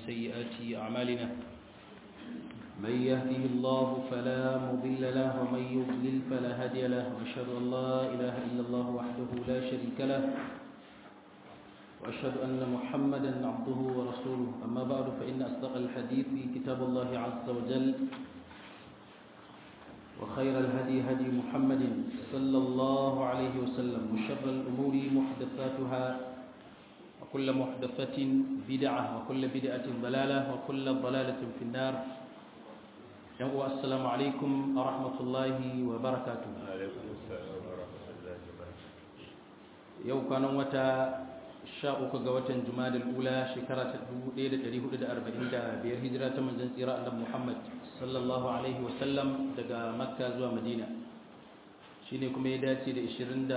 سيئات أعمالنا من يهده الله فلا مضل له ومن يضلل فلا هادي له وأشهد أن لا إله إلا الله وحده لا شريك له وأشهد أن محمدا عبده ورسوله أما بعد فإن أصدق الحديث كتاب الله عز وجل وخير الهدي هدي محمد صلى الله عليه وسلم وشر الأمور محدثاتها وكل محدثة بدعة وكل بدعة ضلالة وكل ضلالة في النار السلام عليكم ورحمة الله وبركاته yau kwanan wata sha uku ga watan jumadal ula shekara ta 1445 hijira ta manzon tsira annabi Muhammad sallallahu alaihi wasallam daga makka zuwa madina shine kuma ya dace da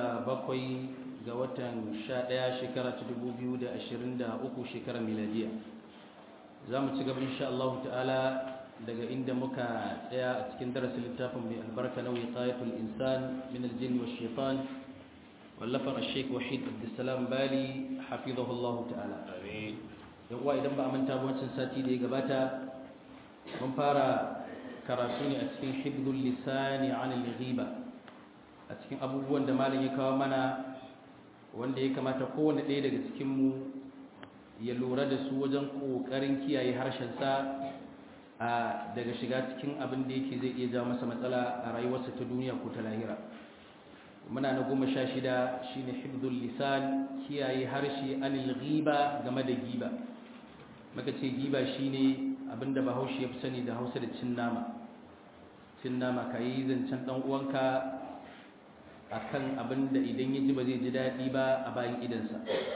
27 ga watan 11 shekara ta 2023 shekarar miladiya za mu ci gaba insha Allah ta'ala daga inda muka tsaya a cikin darasin littafin mai albarka na wiqayatul insan min aljin wa shaitan wallafar al-sheikh wahid abdussalam bali hafizahullah ta'ala amin yan uwa idan ba a manta wancan sati da ya gabata mun fara karatu ne a cikin hibdul lisani an al-ghiba a cikin abubuwan da malam ya kawo mana wanda ya kamata kowanne ɗaya daga cikin mu ya lura da su wajen kokarin kiyaye harshen sa daga shiga cikin abin da yake zai iya jawo masa matsala a rayuwarsa ta duniya ko ta lahira muna na goma sha shida shine hibdul lisan kiyaye harshe anil ghiba game da giba maka ce giba shine abinda bahaushe ya fi sani da hausa da cin nama cin nama ka yi zancen dan uwanka akan abinda idan ya ji ba zai ji daɗi ba a bayan idansa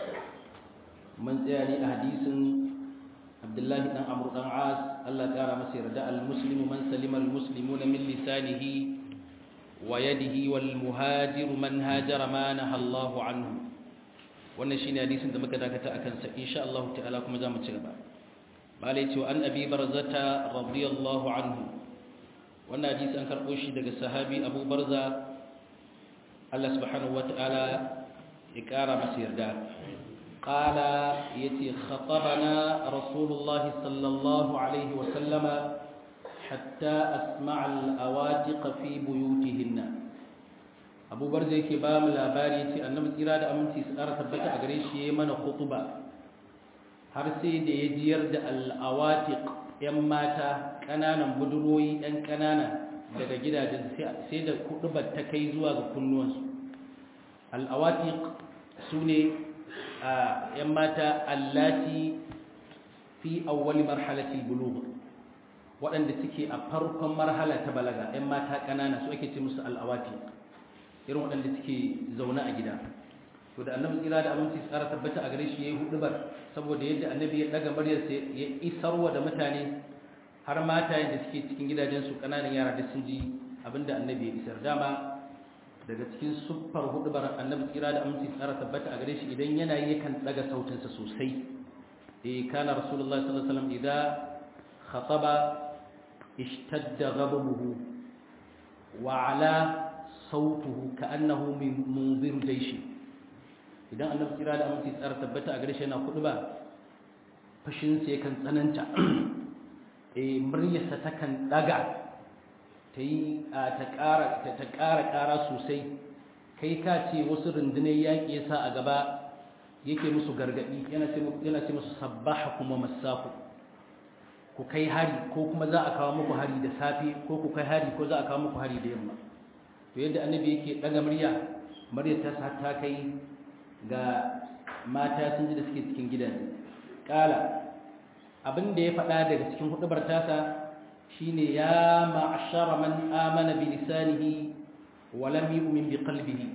mun tsaya ne a hadisin abdullahi dan amru dan as Allah ya kara masa yarda al-muslimu man salima al-muslimuna min lisanihi wa yadihi wal muhajiru man hajara ma naha Allahu anhu wannan shine hadisin da muka dakata akan sa insha Allah ta'ala kuma zamu ci gaba malai ce an abi barzata radiyallahu anhu wannan hadisi an karbo shi daga sahabi Abu Barza Allah subhanahu wata'ala ya kara masa yarda قال يتي خطبنا رسول الله صلى الله عليه وسلم حتى أسمع الأواتق في بيوتهن أبو برزة كبام الأباري يتي أنه إرادة أمنتي سأرة تبتع أغريش يمن خطبة هرسي دي يجير دا الأواتق يماتا كنانا بدروي أن كنانا daga gidajen sai da kudubar ta kai zuwa ga kunnuwansu al'awatiq su ne ‘yan mata allati fi awwali marhalatil bulugh waɗanda suke a farkon marhala ta balaga ‘yan mata ƙanana su ake ce musu al'awati irin waɗanda suke zaune a gida to da annabi tsira da aminci tsara tabbata a gare shi ya yi hudubar saboda yadda annabi ya ɗaga muryarsa ya isarwa da mutane har mata yadda suke cikin gidajensu ƙananan yara da sun ji abinda annabi ya isar dama daga cikin siffar hudubar annabi tsira da aminci tsara tabbata a gare shi idan yana yi yakan daga sautinsa sosai eh kana rasulullahi sallallahu alaihi wasallam idan khataba ishtadda ghadabuhu wa ala sautuhu ka'annahu min munzir jaysh idan annabi tsira da aminci tsara tabbata a gare shi yana huduba fashin sa yakan tsananta eh muryarsa takan daga ta yi ta ƙara ƙara sosai kai ka ce wasu rundunar yaƙi ya sa a gaba yake musu gargaɗi yana ce musu sabbaha kuma masaku ku kai hari ko kuma za a kawo muku hari da safe ko ku kai hari ko za a kawo muku hari da yamma to yadda annabi yake ɗaga murya murya ta sa ta kai ga mata sun ji da suke cikin gidaje ƙala abin da ya faɗa daga cikin huɗubar tasa shine ya ma'ashara man amana bi lisanihi wa lam yu'min bi qalbihi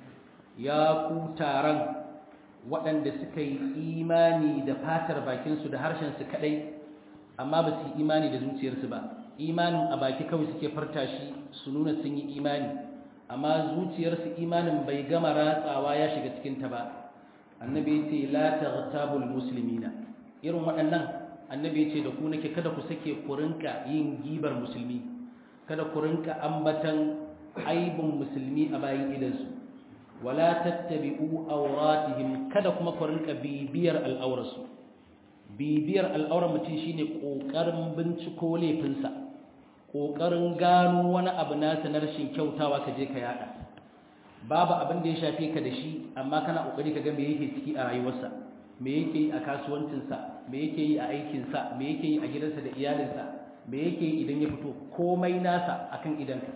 ya ku taron waɗanda suka yi imani da fatar bakinsu da harshen su kadai amma ba su imani da zuciyarsu ba imanin a baki kawai suke farta shi su nuna sun yi imani amma zuciyarsu imanin bai gama ratsawa ya shiga cikin ta ba annabi ya ce la taghtabul muslimina irin waɗannan annabi ya ce da ku nake kada ku sake ku rinka yin gibar musulmi kada ku rinka ambatan aibin musulmi a bayan idansu wala tattabi'u awratihim kada kuma ku rinka bibiyar al'aurarsu bibiyar al'auran mutum shine kokarin binciko laifinsa kokarin gano wani abu nasa na rashin kyautawa ka je ka yada babu abin da ya shafe ka da shi amma kana kokari ka ga me yake ciki a rayuwarsa me yake yi a kasuwancinsa me yake yi a aikinsa me yake yi a gidansa da iyalinsa me yake yi idan ya fito komai nasa akan idanka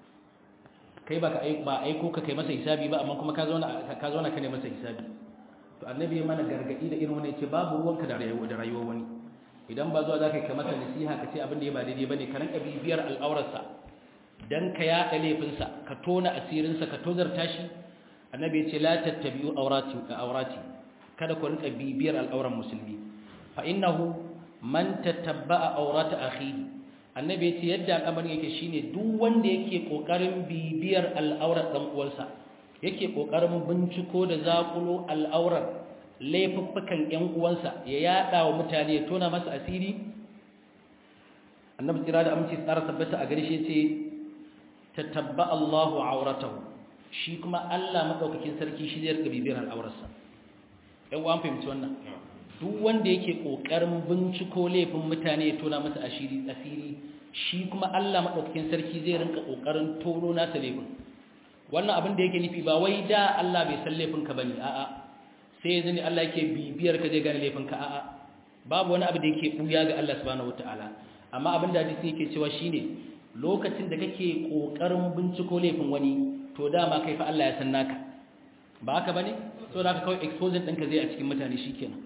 kai ba ba aiko ka kai masa hisabi ba amma kuma ka zauna ka zauna ka ne masa hisabi to annabi ya mana gargadi da irin wannan yace babu ruwanka da rayuwa da rayuwar wani idan ba zuwa zaka kai masa nasiha ka ce abin da ya ba daidai bane ka ranka bibiyar al'aurarsa dan ka yaɗa laifinsa ka tona asirinsa ka tozarta shi annabi ya ce la tattabi'u awrati awrati kada ku rinka bibiyar al'auran musulmi fa innahu man tatabba'a awrata akhihi annabi yace yadda al'amarin yake shine duk wanda yake kokarin bibiyar al'aurar dan uwansa yake kokarin binciko da zakulo al'aurar laifuffukan ƴan uwansa ya yada wa mutane ya tona masa asiri annabi tsira da aminci tsara tabbata a gare shi yace tatabba Allahu awratahu shi kuma Allah madaukakin sarki shi zai rika bibiyar al'aurarsa ƴan uwan fahimci wannan duk wanda yake kokarin binciko laifin mutane ya tona masa asiri asiri shi kuma Allah madaukakin sarki zai rinka kokarin tono nasa laifin wannan abin da yake nufi ba wai da Allah bai san laifin ka bane a'a sai yanzu ne Allah yake bibiyar ka zai gane laifin ka a'a babu wani abu da yake buya ga Allah subhanahu wataala amma abin da hadisi yake cewa shine lokacin da kake kokarin binciko laifin wani to dama kai fa Allah ya san naka ba haka bane so da haka kawai exposure ɗinka zai a cikin mutane shikenan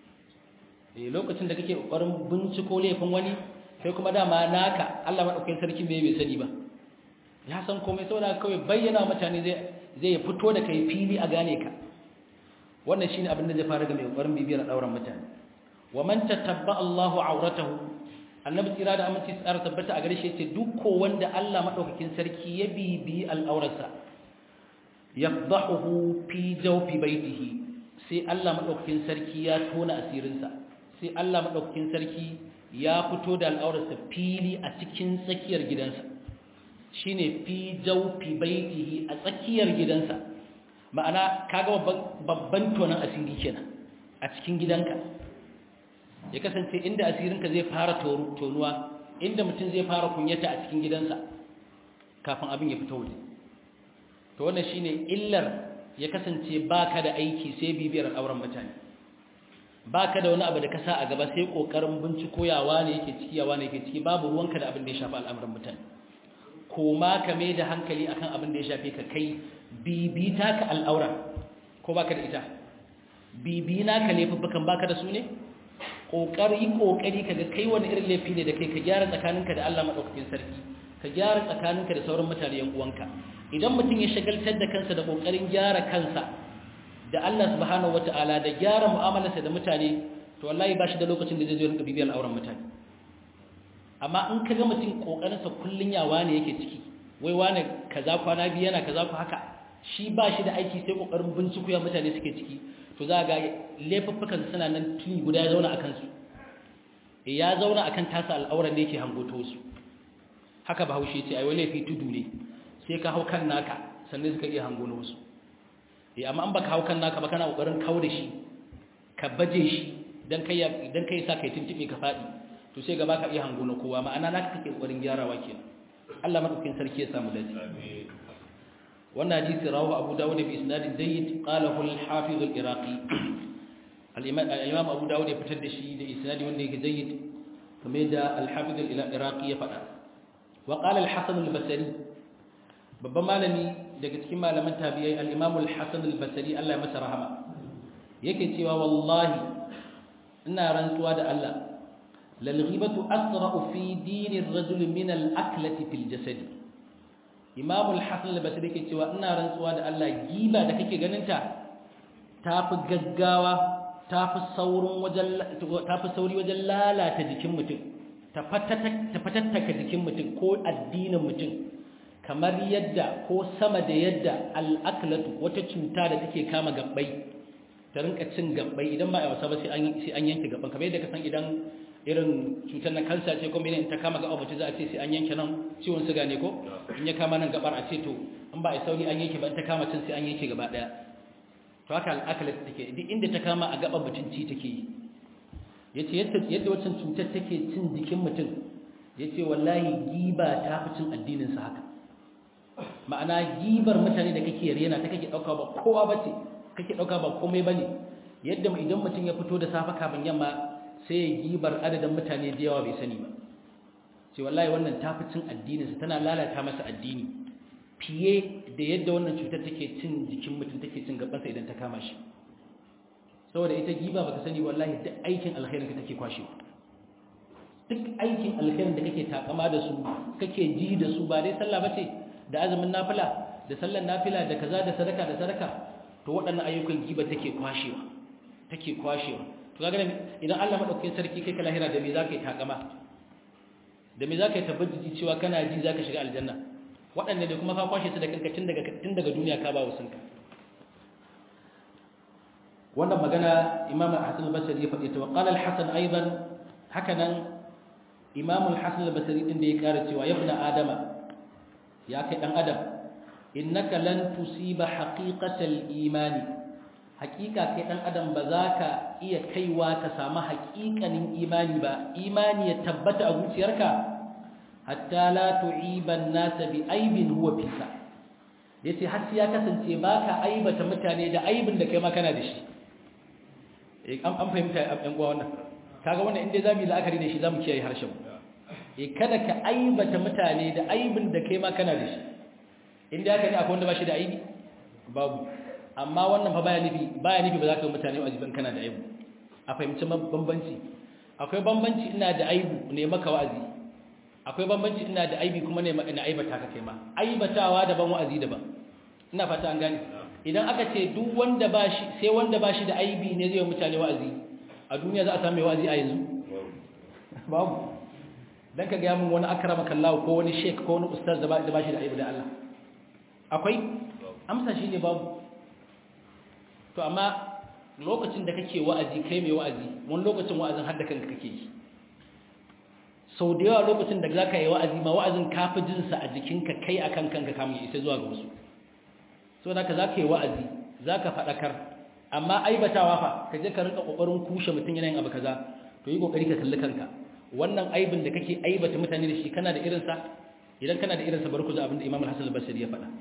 eh lokacin da kake kokarin binciko laifin wani kai kuma dama naka Allah madaukakin sarki bai bai sani ba ya san komai saboda kawai bayyana mutane zai zai fito da kai fili a gane ka wannan shine abin da zai fara ga mai kokarin bibiyar dauran mutane wa man tatabba Allahu auratahu annabi tsira da aminci tsara tabbata a gare shi yace duk ko wanda Allah madaukakin sarki ya bibi al'aurarsa yafdahu fi jawfi baitihi sai Allah madaukakin sarki ya tona asirinsa sai Allah madaukakin sarki ya fito da al'aurarsa fili a cikin tsakiyar gidansa shine fi jawfi baitihi a tsakiyar gidansa ma'ana kaga babban tonan asiri kenan a cikin gidanka ya kasance inda asirinka zai fara tonuwa inda mutum zai fara kunyata a cikin gidansa kafin abin ya fito waje to wannan shine illar ya kasance baka da aiki sai bibiyar auren mutane baka da wani abu da ka sa a gaba sai kokarin binciko yawa ne yake ciki yawa ne yake ciki babu ruwanka da abin da ya shafi al'amuran mutane koma ka mai da hankali akan abin da ya shafe ka kai bibita ka al'aura ko baka da ita bibina ka laifuffukan baka da su ne kokari kokari kaga kai wani irin laifi ne da kai ka gyara tsakaninka da Allah madaukakin sarki ka gyara tsakaninka da sauran mutane yan uwanka idan mutum ya shagaltar da kansa da kokarin gyara kansa da Allah subhanahu wataala da gyara mu'amalarsa da mutane to wallahi ba shi da lokacin da zai zo rinka bibiyar auren mutane amma in kaga mutum kokarin sa kullun yawa ne yake ciki wai wane kaza kwana biyu yana kaza ku haka shi ba shi da aiki sai kokarin binciko ya mutane suke ciki to za ga laifuffukan suna nan tuni guda ya zauna akan su ya zauna akan tasa al'auran da yake hangoto su haka bahaushe ce ai wai laifi tudu ne sai ka hau kan naka sannan suka iya hango na wasu eh amma an baka hau kan naka ba kana kokarin kawo da shi ka baje shi dan kai dan kai sa kai tuntube ka fadi to sai gaba ka iya hango na kowa ma'ana naka kake kokarin gyarawa kenan Allah madaukakin sarki ya samu dace amin wannan hadisi rawahu Abu Dawud bi isnadin jayyid qalahu al-Hafiz al-Iraqi al-Imam Abu Dawud ya fitar da shi da isnadi wanda yake jayyid kamar da al-Hafiz al-Iraqi ya faɗa wa qala al-Hasan al-Basri babban malami daga cikin malaman tabi'ai al-Imam al-Hasan al-Basri Allah ya masa rahama yake cewa wallahi ina rantsuwa da Allah lal ghibatu asra'u fi dini ar-rajul min al-aklati fil jasadi Imam al-Hasan al-Basri yake cewa ina rantsuwa da Allah giba da kake ganin ta tafi gaggawa tafi saurin wajen tafi sauri wajen lalata jikin mutum ta fatattaka jikin mutum ko addinin mutum kamar yadda ko sama da yadda al-aklatu wata cuta da take kama gabbai ta rinka cin gabbai idan ba a wasa ba sai an sai an yanke gabban kamar yadda ka san idan irin cutar na kansa ce kuma idan ta kama gaba mutum za a ce sai an yanke nan ciwon suga ne ko in ya kama nan gabar a ce to in ba a sauri an yanke ba in ta kama cin sai an yanke gaba daya to haka al'akalat take duk inda ta kama a gaban mutum ci take yi yace yadda yadda wancan cutar take cin jikin mutum yace wallahi giba ta fi cin addinin sa haka ma'ana gibar mutane da kake rena ta kake dauka ba kowa bace kake dauka ba komai bane yadda idan mutum ya fito da safa kafin yamma sai ya gibar adadin mutane da yawa bai sani ba sai wallahi wannan ta fi cin addinin sa tana lalata masa addini fiye da yadda wannan cutar take cin jikin mutum take cin gabansa idan ta kama shi saboda ita giba baka sani wallahi duk aikin alkhairin ka take kwashewa duk aikin alkhairin da kake takama da su kake ji da su ba dai sallah bace da azumin nafila da sallar nafila da kaza da sadaka da sadaka to waɗannan ayyukan giba take kwashewa take kwashewa to kaga idan Allah madaukakin sarki kai ka lahira da me zaka yi takama da me zaka yi tabbaci cewa kana ji zaka shiga aljanna waɗanda da kuma ka kwashe su da kanka tun daga tun daga duniya ka ba wasunka wannan magana imam al-hasan al-basri ya faɗi ta wa qala al-hasan aidan hakanan imam al-hasan al-basri din da ya ƙara cewa ya ibn adama ya kai dan adam innaka lan tusiba haqiqatal imani haqiqa kai dan adam ba za ka iya kaiwa ka samu haqiqanin imani ba imani ya tabbata a zuciyarka hatta la tu'iba an-nas bi aibin huwa fika yace har sai ya kasance baka aibata mutane da aibin da kai ma kana da shi an fahimta ɗan uwa wannan kaga wannan inda zamu yi la'akari da shi zamu kiyaye harshen eh kada ka aibata mutane da aibin da kai ma kana da shi inda haka ne akwai wanda ba shi da aibi babu amma wannan fa baya nufi baya nufi ba za ka yi mutane wa'azi ban kana da aibu a fahimci bambanci akwai bambanci ina da aibu ne maka wa'azi akwai bambanci ina da aibi kuma ne ina aibata ka kai ma aibatawa daban wa'azi daban ina fata an gane idan aka ce duk wanda ba shi sai wanda ba shi da aibi ne zai yi mutane wa'azi a duniya za a sami wa'azi a yanzu babu dan ka ga mun wani akrama kallahu ko wani sheik ko wani ustaz da ba shi da aibi da Allah akwai amsa shi ne babu to amma lokacin da kake wa'azi kai mai wa'azi wani lokacin wa'azin har da kanka kake yi sau da yawa lokacin da za ka yi wa'azi ma wa'azin kafi jinsa a jikinka kai a kan kanka kamun isa zuwa ga wasu so da ka za ka yi wa'azi za ka faɗakar amma aibatawa fa ka je ka rinka ƙoƙarin kushe mutum yanayin abu kaza to yi ƙoƙari ka kalli kanka wannan aibin da kake aibata mutane da shi kana da irinsa idan kana da irinsa bari ku ji abin da imam al-hasan al-basri ya faɗa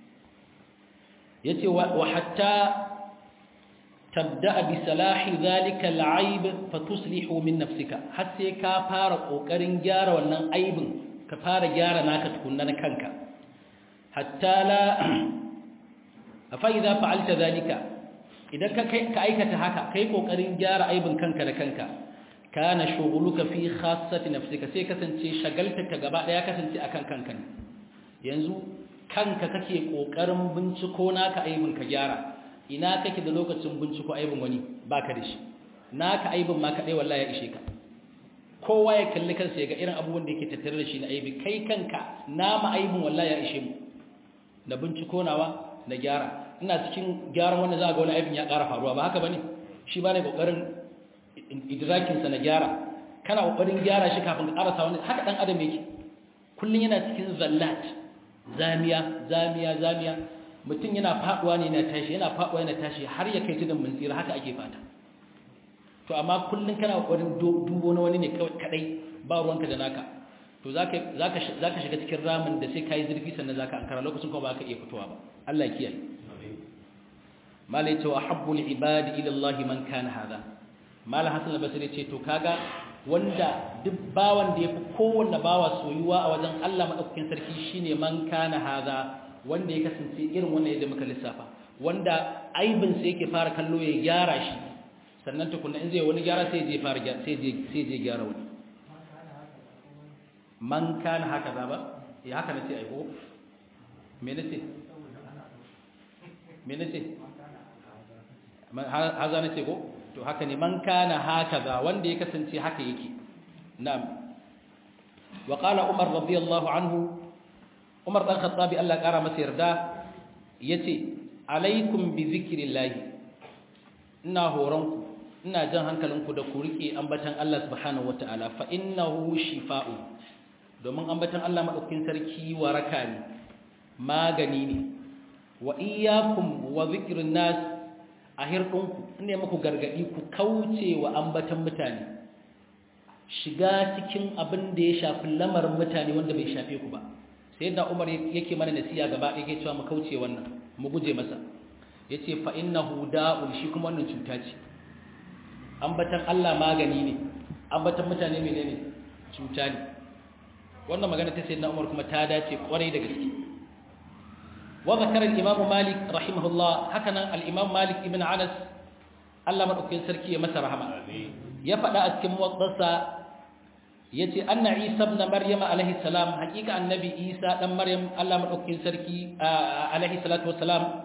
yace wa hatta tabda bi salahi zalika al-aib fatuslihu min nafsika har sai ka fara kokarin gyara wannan aibin ka fara gyara naka tukunna na kanka hatta la fa idza fa'alta zalika idan ka ka aikata haka kai kokarin gyara aibin kanka da kanka kana shughuluka fi khassati nafsika sai kasance shagaltarka gaba daya kasance akan kanka ne yanzu kanka kake kokarin binciko naka aibin ka gyara ina kake da lokacin binciko aibin wani baka da shi naka aibin ma kadai wallahi ya ishe ka kowa ya kalli kansa ya ga irin abubuwan da yake tattare da shi na aibi kai kanka nama aibin wallahi ya ishe mu na binciko nawa na gyara ina cikin gyaran wanda za ga wani aibin ya ƙara faruwa ba haka bane shi ba ne kokarin idrakin sa na gyara kana kokarin gyara shi kafin ka karasa wani haka dan adam yake kullun yana cikin zallat zamiya zamiya zamiya mutum yana faduwa ne na tashi yana faduwa yana tashi har ya kai tudun mun tsira haka ake fata to amma kullun kana kokarin dubo na wani ne kadai ba ruwanka da naka to zaka zaka zaka shiga cikin ramin da sai kai zurfi sannan zaka ankara lokacin kuma ba ka iya fitowa ba Allah ya kiyaye malai to ahabbul ibadi ila Allah man kana hada malam hasan al-basri ce to kaga wanda duk bawan da yafi kowanne bawa soyuwa a wajen Allah madaukakin sarki shine man kana hada wanda ya kasance irin wannan yadda muka lissafa wanda aibin sai yake fara kallo ya gyara shi sannan tukunna in zai wani gyara sai je fara sai je sai je gyara wani man kana haka ba ya haka nace ai ko me nace me nace haza nace ko to haka ne man kana hakaza wanda ya kasance haka yake na'am wa qala umar radiyallahu anhu umar dan khattabi Allah kara masa yarda yace alaikum bi zikrillah ina horonku ina jan hankalinku da ku rike ambatan Allah subhanahu wataala fa innahu shifa'u domin ambatan Allah madaukakin sarki waraka ne magani ne wa iyyakum wa zikrin nas a hirɗinku ne muku gargaɗi ku kauce wa ambatan mutane shiga cikin abin da ya shafi lamarin mutane wanda bai shafe ku ba sai da Umar yake mana nasiya gaba yake cewa mu kauce wannan mu guje masa yace fa innahu da'un shi kuma wannan cuta ce ambatan Allah magani ne ambatan mutane menene cuta ne wannan magana ta sayyidina Umar kuma ta dace kwarai da gaske wa zakara al-Imam Malik rahimahullah hakanan al-Imam Malik ibn Anas Allah madaukakin sarki ya masa rahama ya faɗa a cikin muwaddasa yace anna Isa ibn Maryam alaihi salam hakika annabi Isa dan Maryam Allah madaukakin sarki alaihi salatu wassalam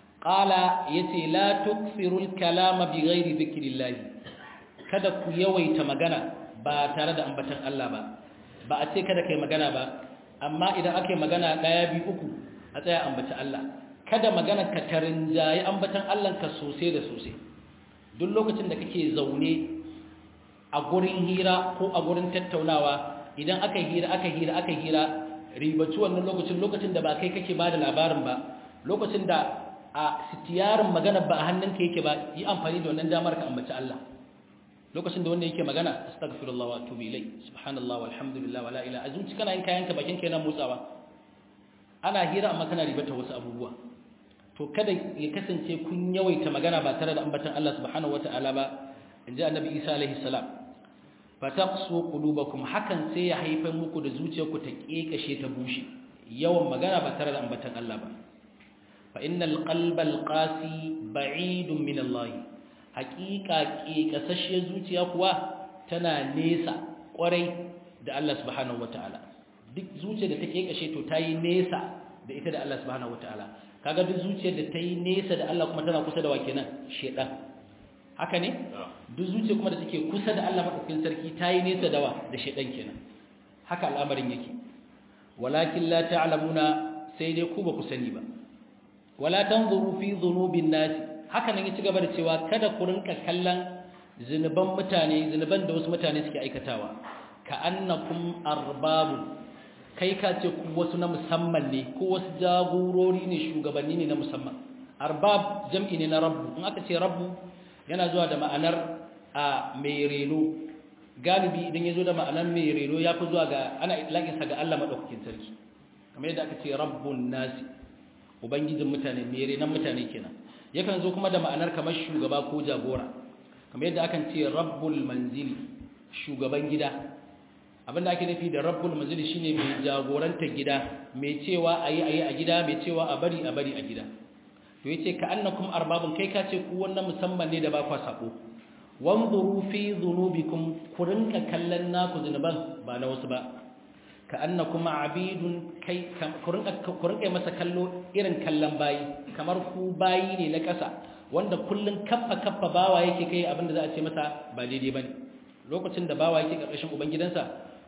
qala yace la tukfirul kalama bighairi dhikrillah kada ku yawaita magana ba tare da ambatan Allah ba ba a ce kada kai magana ba amma idan aka yi magana daya biyu uku a tsaya ambaci Allah kada magana ka tarinjayi ambatan Allah ka sosai da sosai duk lokacin da kake zaune a gurin hira ko a gurin tattaunawa idan aka hira aka hira aka hira ribaci wannan lokacin lokacin da ba kai kake ba da labarin ba lokacin da a sitiyarin magana ba a hannunka yake ba yi amfani da wannan damar ka ambaci Allah lokacin da wanda yake magana astaghfirullah wa atubu ilai subhanallah walhamdulillah wala ilaha azumci kana yin kayanka bakin kenan motsawa ana hira amma kana ribata wasu abubuwa to kada ya kasance kun yawaita magana ba tare da ambatan Allah subhanahu wataala ba inji annabi Isa alaihi salam fataqsu qulubakum hakan sai ya haifar muku da zuciyarku ta kekashe ta bushe yawan magana ba tare da ambatan Allah ba fa innal qalbal qasi ba'idun min Allah haqiqa kekasashiyar zuciya kuwa tana nesa kwarai da Allah subhanahu wataala duk zuciyar da ta kekashe to tayi nesa da ita da Allah subhanahu wataala kaga duk zuciyar da tayi nesa da Allah kuma tana kusa da wa kenan shedan haka ne duk zuciya kuma da take kusa da Allah madaukakin sarki tayi nesa da wa da shedan kenan haka al'amarin yake walakin la ta'lamuna sai dai ku ba ku sani ba wala tanzuru fi dhunubin nas haka nan yaci gaba da cewa kada ku rinka kallon zinuban mutane zinuban da wasu mutane suke aikatawa ka annakum arbabu kai ka ce ku wasu na musamman ne ko wasu jagorori ne shugabanni ne na musamman arbab jam'i ne na rabbu in aka ce rabbu yana zuwa da ma'anar a mai reno galibi idan ya zo da ma'anar mai reno ya fi zuwa ga ana ilaƙinsa ga Allah maɗaukakin sarki kamar yadda aka ce rabbun nasi ubangijin mutane mai renon mutane kenan yakan zo kuma da ma'anar kamar shugaba ko jagora kamar yadda akan ce rabbul manzili shugaban gida abinda ake nufi da rabbul manzili shine mai jagoranta gida mai cewa ayi ayi a gida mai cewa a bari a bari a gida to yace ka annakum arbabun kai ka ce ku wannan musamman ne da ba kwa sako wanzuru fi dhunubikum ku rinka kallon naku zunuban ba na wasu ba ka annakum abidun kai ku rinka ku rinka masa kallo irin kallon bayi kamar ku bayi ne na ƙasa wanda kullun kaffa kaffa bawa yake kai abinda za a ce masa ba daidai bane lokacin da bawa yake karkashin ubangidansa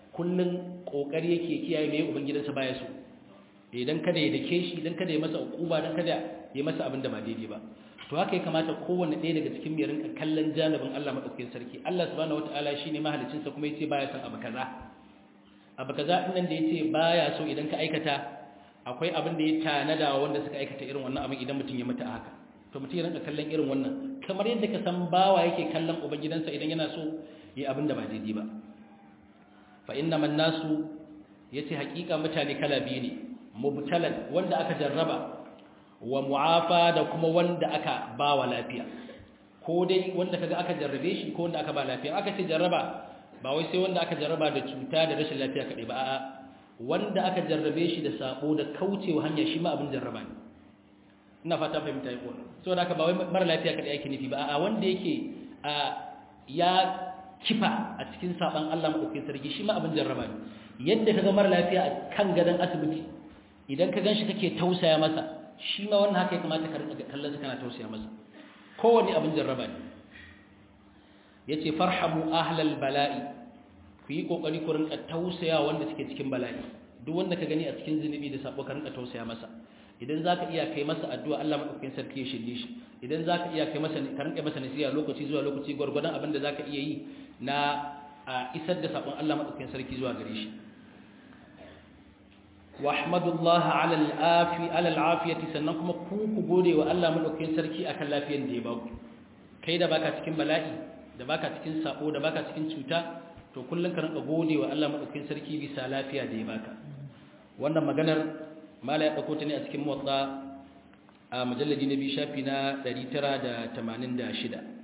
kullun kokari yake kiyaye mai ubangidansa baya so idan kada ya dake shi idan kada ya masa ukuba dan kada ya masa abin da ba daidai ba to haka ya kamata kowanne ɗaya daga cikin mai rinka kallon janibin Allah madaukakin sarki Allah subhanahu wataala shine mahalicin sa kuma yace baya son abu kaza abu kaza din nan da yace baya so idan ka aikata akwai abin da ya tanada wanda suka aikata irin wannan abin idan mutum ya mutu a haka to mutum ya rinka kallon irin wannan kamar yadda ka san bawa yake kallon ubangidansa idan yana so yi abin da ba daidai ba fa innaman nasu yace hakika mutane kala biyu ne mubtalan wanda aka jarraba wa mu'afa da kuma wanda aka ba wa lafiya ko dai wanda kaga aka jarrabe shi ko wanda aka ba lafiya aka ce jarraba ba wai sai wanda aka jarraba da cuta da rashin lafiya kadai ba a'a wanda aka jarrabe shi da sabo da kaucewa hanya shi ma abin jarraba ne ina fata fahimta yau saboda haka ba wai mara lafiya kadai ake nufi ba a'a wanda yake a ya kifa a cikin saban Allah madaukakin sarki shi ma abin jarraba ne yadda kaga mara lafiya a kan gadon asibiti idan ka ganshi kake tausaya masa shi ma wannan haka ya kamata ka rika kallon kana tausaya masa kowanne abin jarraba ne yace farhamu ahlal bala'i ku yi kokari ku rinka tausaya wanda suke cikin bala'i duk wanda ka gani a cikin zunubi da sabo ka rinka tausaya masa idan zaka iya kai masa addu'a Allah madaukakin sarki ya shirye shi idan zaka iya kai masa ka rinka masa nasiha lokaci zuwa lokaci gurgurdan abin da zaka iya yi na isar da sabon Allah madaukakin sarki zuwa gare shi wahmadullah ala al-afi ala al-afiyati sannan kuma ku ku gode wa Allah madaukakin sarki akan lafiyar da ya ba ku kai da baka cikin bala'i da baka cikin sabo da baka cikin cuta to kullum ka rinka gode wa Allah madaukakin sarki bisa lafiya da ya baka wannan maganar mala ya dauko ta ne a cikin motsa a mujalladi na biyu shafi na 986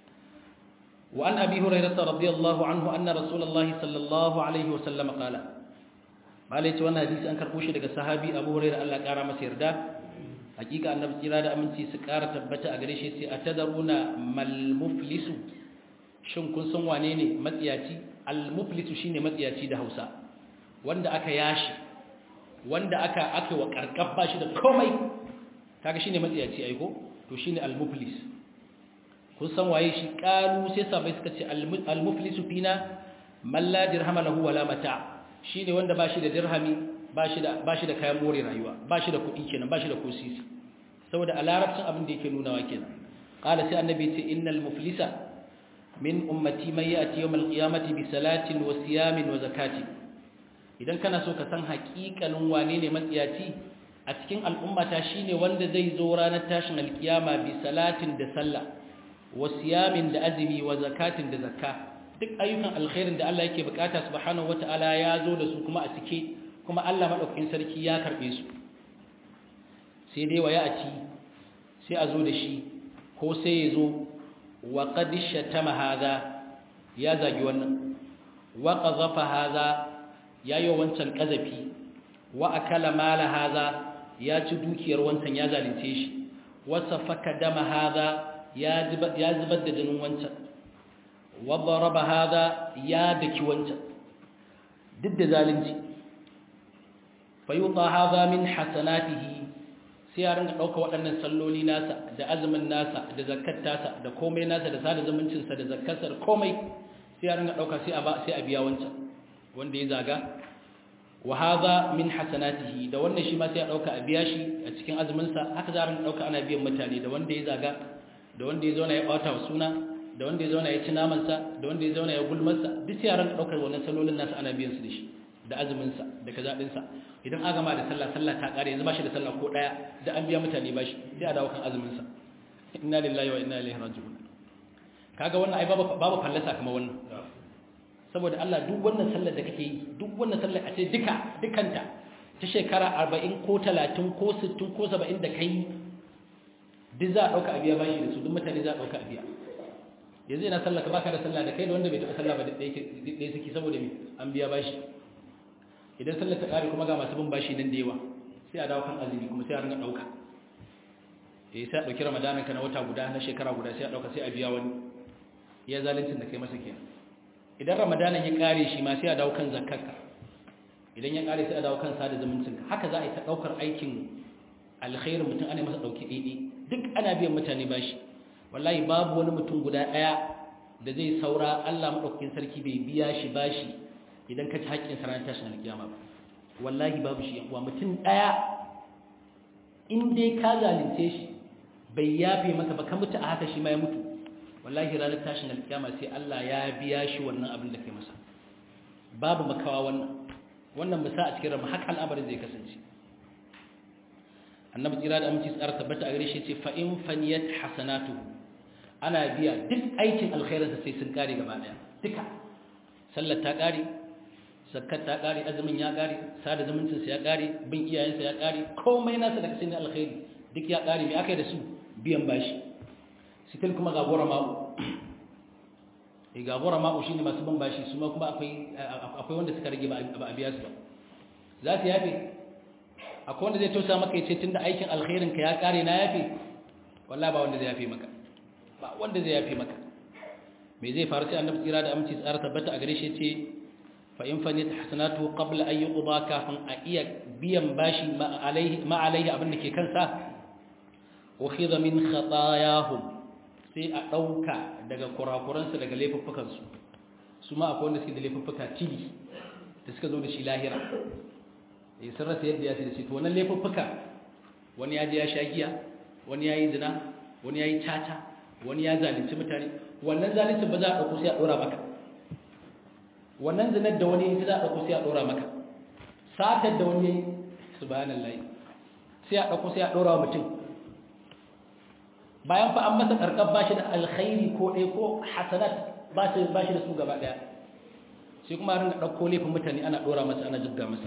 وعن أبي هريرة رضي الله عنه أن رسول الله صلى الله عليه وسلم قال قال يتي wannan hadisi an karbo shi daga sahabi Abu Hurairah Allah ya kara masa yarda hakika annabi kira da aminci su kara tabbata a gare shi sai atadaruna mal muflisu shin kun san wane ne matsiyaci al muflisu shine matsiyaci da Hausa wanda aka yashi wanda aka aka wa karkab bashi da komai kaga shine matsiyaci ai ko to shine al muflis kun san waye shi kalu sai sabai suka ce al-muflisu fina man la dirhama lahu wala mata shine wanda bashi da dirhami bashi da bashi da kayan more rayuwa bashi da kuɗi kenan bashi da kosisi saboda a larabcin abin da yake nunawa kenan qala sai annabi ce innal muflisa min ummati man ya'ti yawm al-qiyamati bi salatin wa siyamin wa zakati idan kana so ka san haƙiƙanin wane ne matsiyaci a cikin al'ummata shine wanda zai zo ranar tashin alkiyama bi salatin da sallah wa siyamin da azumi wa zakatin da zakka duk ayyukan alkhairin da Allah yake bukata subhanahu wataala ya zo da su kuma a cike kuma Allah madaukakin sarki ya karbe su sai dai waya a ci sai a zo da shi ko sai ya zo wa qad shatama hadha ya zagi wannan wa qazafa hadha ya yi wancan kazafi wa akala mala hadha ya ci dukiyar wancan ya zalunce shi wa safaka dama hadha ya zubar da jinin wancan wadda raba haza ya daki wancan duk da zalunci fayuta haza min hasanatihi sai ya rinka ɗauka waɗannan salloli nasa da azumin nasa da zakat tasa da komai nasa da sada zumuncinsa da zakkarsa da komai sai ya rinka ɗauka sai a biya wancan wanda ya zaga wa haza min hasanatihi da wannan shi ma sai a ɗauka a biya shi a cikin azuminsa haka za a rinka ɗauka ana biyan mutane da wanda ya zaga da wanda ya zauna ya ɓata wa suna da wanda ya zauna ya ci namansa da wanda ya zauna ya gulmarsa duk yaran ɗaukar wannan salolin nasa ana biyan su da shi da azuminsa da kaza ɗinsa idan aka gama da sallah sallah ta ƙare yanzu ba shi da sallah ko ɗaya da an biya mutane ba shi sai a dawo kan azuminsa inna lillahi wa inna ilaihi raji'un kaga wannan ai babu babu fallasa kamar wannan saboda Allah duk wannan sallar da kake yi duk wannan sallar a ce duka dukanta ta shekara 40 ko 30 ko 60 ko 70 da kai duk za a ɗauka a biya bashi da su duk mutane za a ɗauka a biya yanzu yana sallah ka baka da sallah da kai da wanda bai taɓa sallah ba da ɗaya suke saboda me an biya bashi idan sallah ta ƙare kuma ga masu bin bashi nan da yawa sai a dawo kan azumi kuma sai a ringa ɗauka eh sai a ɗauki ramadanin ka na wata guda na shekara guda sai a ɗauka sai a biya wani ya zalincin da kai masa kenan idan ramadanin ya ƙare shi ma sai a dawo kan zakkarka idan ya ƙare sai a dawo kan sada zumuncinka haka za a yi ta ɗaukar aikin alkhairin mutum ana masa ɗauki ɗaiɗai duk ana biyan mutane bashi wallahi babu wani mutum guda ɗaya da zai saura Allah maɗaukakin sarki bai biya shi bashi idan ka ci haƙƙin sa ranar tashin alƙiyama ba wallahi babu shi yankuwa mutum ɗaya in dai ka zalunce shi bai yafe maka ba ka mutu a haka shi ma ya mutu wallahi ranar tashin alƙiyama sai Allah ya biya shi wannan abin da kai masa babu makawa wannan wannan musa a cikin rama haka al'amarin zai kasance annabi tsira da aminci tsara tabbata a gare shi ce fa'in faniyat hasanatu ana biya duk aikin alkhairinsa sai sun kare gaba daya duka sallar ta kare zakat ta kare azumin ya kare sada zumuncinsa ya kare bin iyayensa ya kare komai nasa daga cikin alkhairi duk ya kare me aka yi da su biyan bashi sitil kuma ga gora ma'u e ga gora ma'u shine masu bin bashi su ma kuma akwai akwai wanda suka rage ba a biya su ba za su yafe akwai wanda zai tausa maka ya ce tun da aikin alkhairinka ya kare na yafe wallah ba wanda zai yafe maka ba wanda zai yafe maka me zai faru sai annabi tsira da aminci tsara tabbata a gare shi ce fa in fanit hasanatu qabla an yuqda kafin a iya biyan bashi ma alaihi ma alaihi abin da ke kansa ukhidha min khatayahum sai a dauka daga kurakuransu daga laifuffukan su su ma akwai wanda suke da laifuffuka tili da suka zo da shi lahira ya sun rasa yadda ya ce da shi to wannan laifuffuka wani ya je ya sha giya wani ya yi zina wani ya yi caca wani ya zalunci mutane wannan zalunci ba za a ɗauko sai a ɗora maka wannan zinar da wani ya za a ɗauko sai a ɗora maka satar da wani ya yi subhanallahi sai a ɗauko sai a ɗora wa mutum bayan fa an masa ƙarƙar ba shi da alkhairi ko ɗaya ko hasanat ba shi da su gaba ɗaya sai kuma ringa ɗauko laifin mutane ana ɗora masa ana jigga masa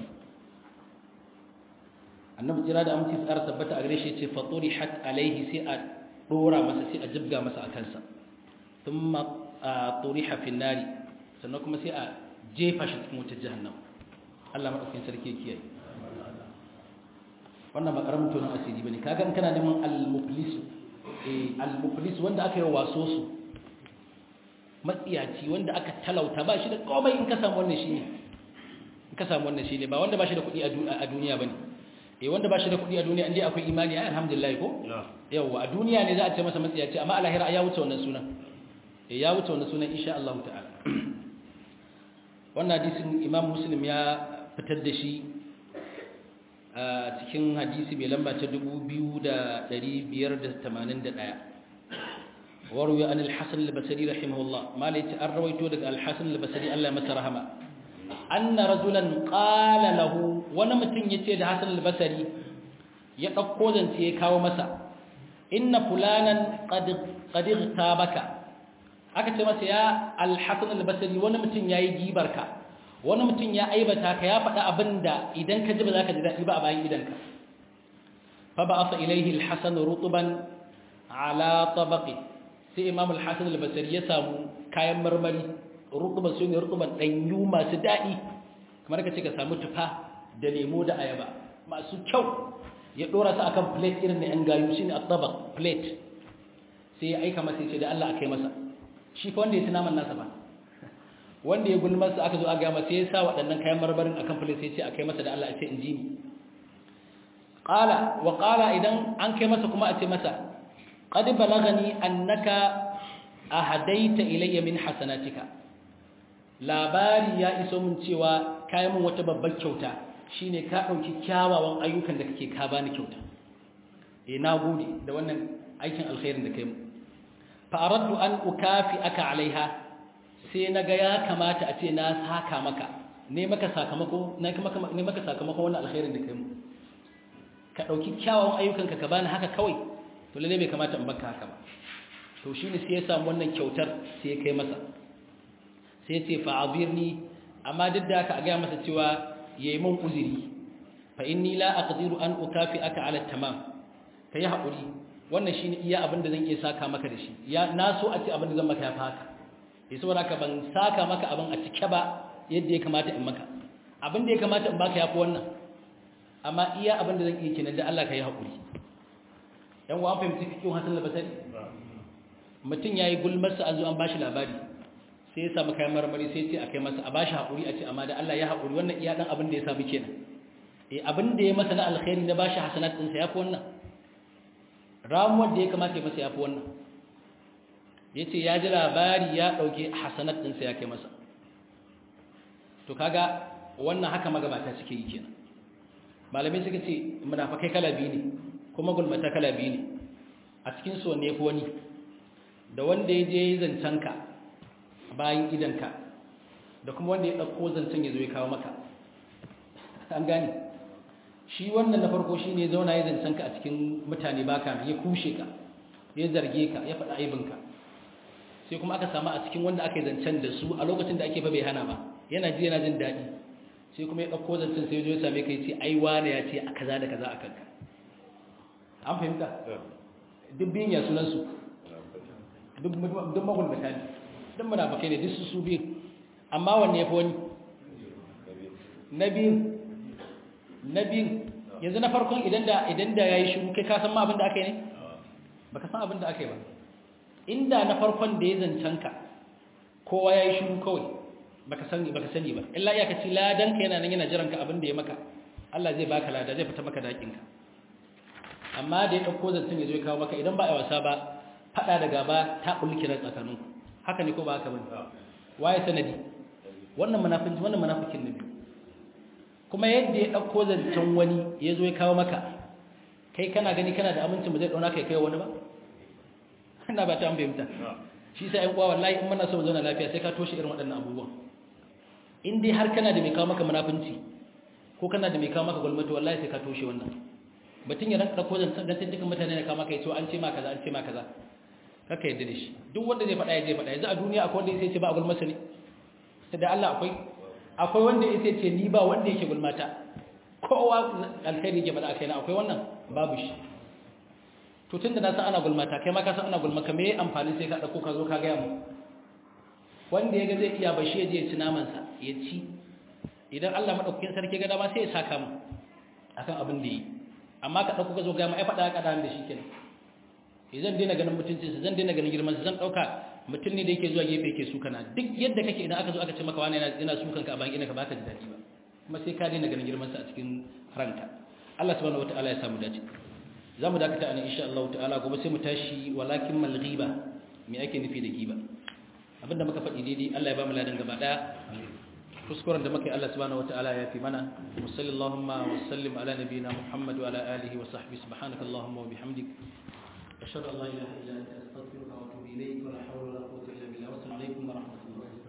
annabi jira da aminci tsara tabbata a gare shi ce faturi hat alaihi sai a ɗora masa sai a jibga masa a kansa sun ma a turi hafin nari sannan kuma sai a jefa shi cikin wutar jahannama Allah maɗaukin sarki kiyaye wannan ba ƙaramin tonon asiri ba ne kaga in kana neman al-muflis al-muflis wanda aka yi waso su matsiyaci wanda aka talauta ba shi da komai in ka samu wannan shi ne in ka samu wannan shi ne ba wanda ba shi da kuɗi a duniya ba ne eh wanda ba shi da kuɗi a duniya inda akwai imani ai alhamdulillah ko yawa a duniya ne za a ce masa matsiyaci amma a lahira ya wuce wannan sunan eh ya wuce wannan sunan insha Allah ta'ala wannan hadisin Imam Muslim ya fitar da shi a cikin hadisi mai lamba ta 2581 وروي عن الحسن البصري رحمه الله ما ليت الرويتو دغ الحسن البصري الله مس رحمه أن رجلا قال له وانا متين yace da Hassan al-Basri ya dauko zance ya kawo masa inna fulanan qad qad tabaka aka ce masa ya al-Hasan al-Basri wani mutum yayi gibarka wani mutum ya aibata ka ya faɗa abinda idan ka ji ba za ka ji daɗi ba a bayan idanka fa ba'atha ilayhi al-Hasan rutuban ala tabaqi sai imam al-hasan al-basri ya samu kayan marmari rutuban su ne rutuban danyu masu daɗi kamar ka ce ka samu tufa da lemo da ayaba masu kyau ya dora su akan plate irin na yan gayu shine at-tabaq plate sai ya aika masa ya ce da Allah akai masa shi fa wanda ya ci naman nasa ba wanda ya gulmar sa aka zo aka ga masa sai ya sa waɗannan kayan marmarin akan plate sai ya ce akai masa da Allah ya ce inji ni qala wa qala idan an kai masa kuma a ce masa قد بلغني أنك أهديت إلي من حسناتك labari ya iso min cewa kayan mun wata babbar kyauta shine ka dauki kyawawan ayyukan da kake ka bani kyauta eh gode da wannan aikin alkhairin da kai mu fa aradtu an ukafi aka alaiha sai naga ya kamata a ce na saka maka ne maka sakamako ne maka ne maka sakamako wannan alkhairin da kai mu ka dauki kyawawan ayyukan ka bani haka kawai to lalle bai kamata in baka haka ba to shine sai ya samu wannan kyautar sai ya kai masa sai ya ce fa azirni amma duk da haka a ga masa cewa yayi mun uzuri fa inni la aqdiru an ukafi aka ala tamam kai hakuri wannan shine iya abin da zan iya saka maka da shi ya na so a ce abin da zan maka ya fa haka sai saboda haka ban saka maka abin a cike ba yadda ya kamata in maka abin da ya kamata in baka yafi wannan amma iya abin da zan iya kenan da Allah ka yi hakuri yan wa an fahimci cikin hasan labasari mutum ya yi gulmarsa an zo an bashi labari sai ya samu kayan marmari sai ce a kai masa a bashi haƙuri a ce amma da Allah ya haƙuri wannan iya ɗan abin da ya samu kenan eh abin da ya masa na alkhairi na bashi hasanat ɗinsa ya fi wannan ramuwar da ya kamata ya masa ya fi wannan ya ce ya ji labari ya ɗauki hasanat ɗinsa ya kai masa to kaga wannan haka magabata suke yi kenan malamai suka ce munafakai kala biyu ne kuma gulmata kala biyu ne a cikin so ne ko wani da wanda ya je zancenka bayan idanka da kuma wanda ya ɗauko zancen ya zo ya kawo maka an gane shi wannan na farko shi ne zauna ya zancenka a cikin mutane baka ya kushe ka ya zarge ka ya faɗa aibinka sai kuma aka samu a cikin wanda aka yi zancen da su a lokacin da ake fa bai hana ba yana ji yana jin daɗi sai kuma ya ɗauko zancen sai ya zo ya same ka ya ce ai wane ya ce a kaza da kaza a kanka an fahimta duk biyun ya sunansu duk magulmata ne duk munafakai ne duk su su biyu amma wanne ya fi wani na biyun na biyun yanzu na farkon idan da idan da ya yi shiru kai ka san ma abin da aka yi ne ba ka san abin da aka yi ba inda na farkon da ya zancen ka kowa ya yi shiru kawai ba ka sani ba ka sani ba illa ya ka ci ladan ka yana nan yana jiran ka abin da ya maka Allah zai baka lada zai fita maka dakin ka amma da ya ɗauko zancen ya zo ya kawo maka idan ba a wasa ba faɗa da gaba ta ɓulki na tsakaninku haka ne ko ba haka bane waye sanadi wannan munafikin wannan munafikin ne kuma yadda ya ɗauko zancen wani ya zo ya kawo maka kai kana gani kana da amincin ba zai ɗauna kai kai wani ba ina ba ta an fahimta shi sai ƴan uwa wallahi in muna so mu zauna lafiya sai ka toshe irin waɗannan abubuwan in dai har kana da mai kawo maka munafinci ko kana da mai kawo maka gwalmati wallahi sai ka toshe wannan batun ya ranka ko zan dan cikin mutane ne kama kai to an ce ma kaza an ce ma kaza kaka yadda da shi duk wanda zai faɗa ya je faɗa yanzu a duniya akwai wanda sai ce ba abul masa ne sai da Allah akwai akwai wanda yake ce ni ba wanda yake gulmata kowa alkhairi yake bada kai na akwai wannan babu shi to tunda na san ana gulmata kai ma ka san ana gulmaka me amfani sai ka dauko ka zo ka ga mu wanda yaga zai iya bashi ya je ya ci naman sa ya ci idan Allah madaukakin sarki ga dama sai ya saka mu akan abin da yi amma ka dauko ka zo ga mu ai fada ka da shi kenan idan daina ganin mutuncinsa zan daina ganin girmansa zan dauka mutum ne da yake zuwa gefe yake suka na duk yadda kake idan aka zo aka ce maka wani yana sukan ka a bayan ina ka baka ji daɗi ba kuma sai ka daina ganin girmansa a cikin ranka Allah subhanahu wataala ya samu dace za mu dakata anan insha Allah ta'ala gobe sai mu tashi walakin mal ghiba me ake nufi da ghiba abinda muka faɗi daidai Allah ya ba mu ladan gaba daya kuskuren da muka yi Allah subhanahu wataala ya fi mana wa sallallahu wa sallim ala nabiyyina Muhammad wa ala alihi wa sahbihi subhanakallahumma wa bihamdik ashhadu an la ilaha illa anta astaghfiruka